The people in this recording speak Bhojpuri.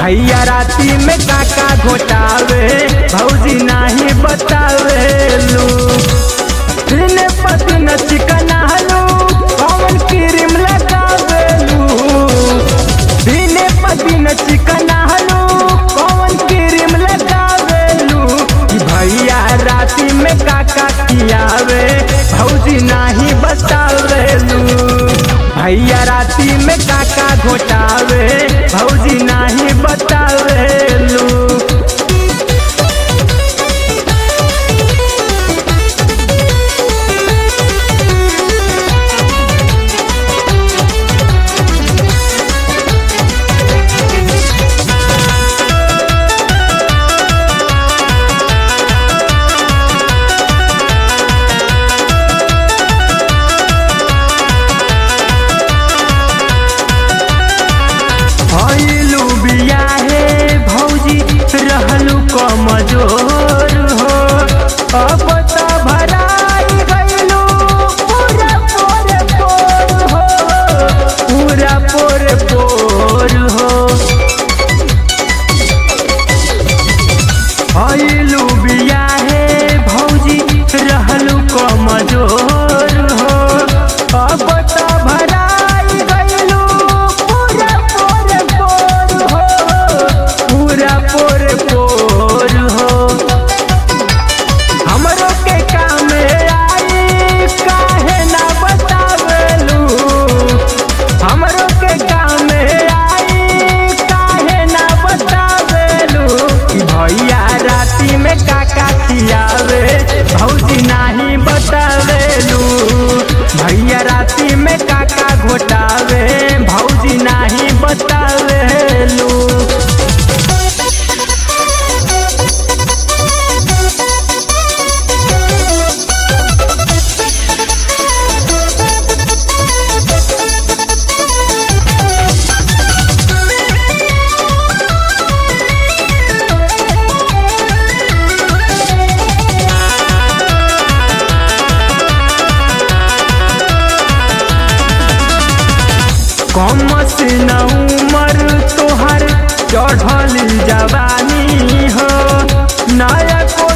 भैया राती में काका घोटावे भौजी नाही बतावे लू दिन पतिन चिकन हलू कौन क्रीम लगावे लू दिन पतिन चिकन हलू कौन क्रीम लगावे लू कि भैया राती में काका खियावे भौजी नाही बतावे लू भैया राती में काका घोटावे भौजी नाही बतावे लू भइलू बियाहे भौजी रहलू कमजोर हो अब त भराई गइलू पूरा पोरे पोर हो पूरा पोरे पोर हो भइलू बियाहे भौजी रहलू कमजोर हो अब त भराई गइलू पूरा पोरे पोर हो पूरा पोरे पोर हो हमरो के काम आई काहे ना बतावेलू हमरो के काम आई काहे ना बतावेलू कि भैया राती में काका खियावे भौजी नाही बतावेलू भैया राती में काका घोटावे भौजी नाही बतावेलू कम से न उमर तोहर चढ़ल जवानी हो नया को